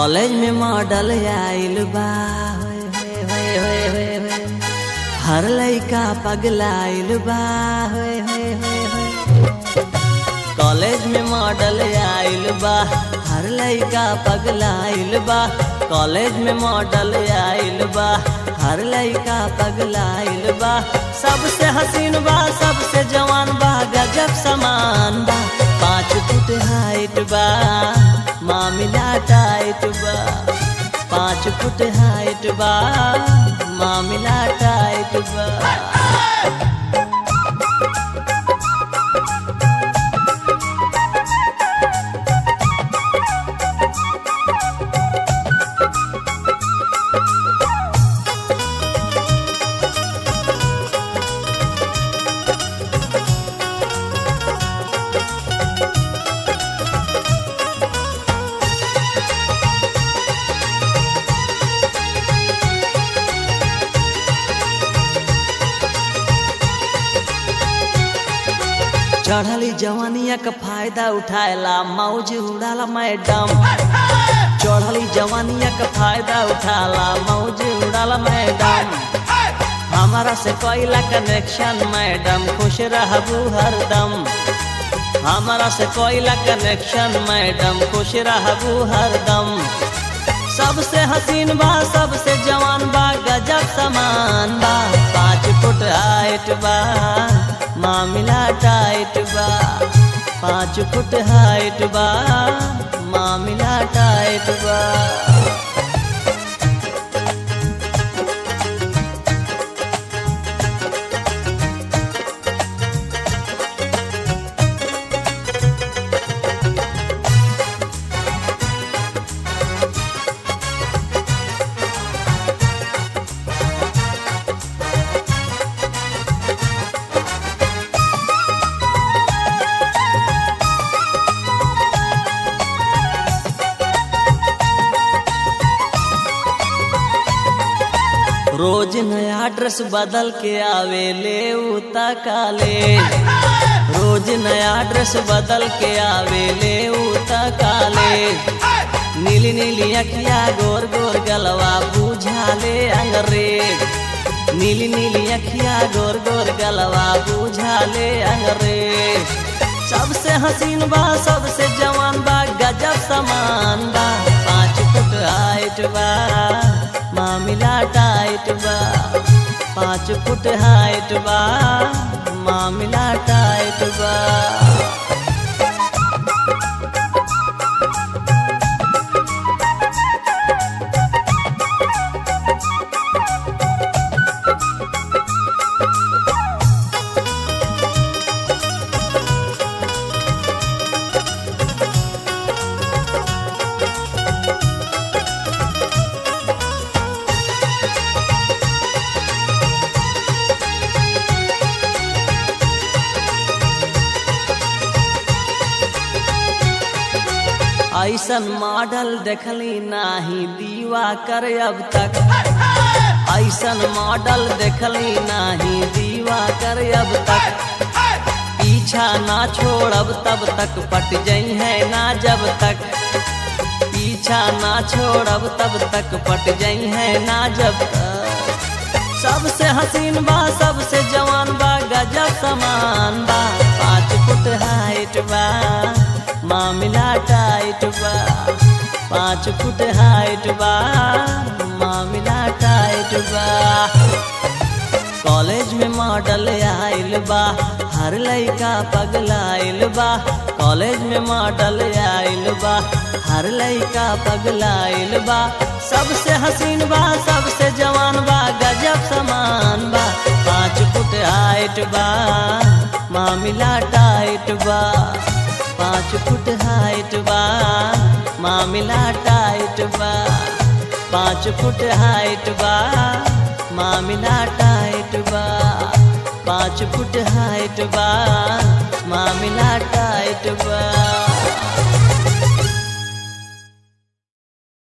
College में model आइल बा होए, होए, होए, होए, होए। हर लइका पगलाइल बा होए, होए, होए, होए। कॉलेज में मॉडल आइल बा हर लइका पगलाइल बा कॉलेज में मॉडल आइल बा हर लइका पगलाइल बा सबसे हसीन बा सबसे जवान बा गजब समान बा पाँच फुट हाइट बा मामिला टाइट बा पाँच फुट हाइट बा मामिला टाइट बा चढ़ली जवानिया का फायदा उठाएला मौज उड़ाला मैडम चढ़ली जवानिया का फायदा उठाला मौज उड़ाला मैडम हमारा से कोयला कनेक्शन मैडम खुश रहबू हरदम हमारा से कोयला कनेक्शन मैडम खुश रहबू हरदम सबसे हसीन बा सबसे जवान बा गजब समान बा पाँच फुट हाइट बा मामिला टाइट बा पाँच फुट हाइट बा मामिला टाइट बा रोज नया ड्रेस बदल के आवे ले उता कॉलेज रोज नया ड्रेस बदल के आवे ले उता कॉलेज नीली नीली अखिया गोर गोर गलवा बुझा ले अंग्रेज नीली नीली अखिया गोर गोर गलवा बुझा ले अंग्रेज सबसे हसीन बा सबसे जवान बा गजब समान बा पाँच फुट हाइट बा मामिला टाइट बा पाँच फुट हाइट बा मामिला टाइट बा ऐसन मॉडल देखली नाही दीवा कर अब तक ऐसन मॉडल देखली नाही दीवा कर अब तक पीछा ना छोड़ब तब तक पट जई है ना जब तक पीछा ना छोड़ब तब तक पट जई है ना जब तक सबसे हसीन बा सबसे जवान बा गजब समान बा पाँच फुट हाइट बा मामिला टाइट बा पाँच फुट हाइट बा मामिला टाइट बा कॉलेज में मॉडल आइल बा हर लइका पगलाइल बा कॉलेज में मॉडल आइल बा हर लइका पगलाइल बा सबसे हसीन बा सबसे जवान बा गजब समान बा पाँच फुट हाइट बा मामिला टाइट बा पाँच फुट हाइट बा मामिला टाइट बा पाँच फुट हाइट बा मामिला टाइट बा पाँच फुट हाइट बा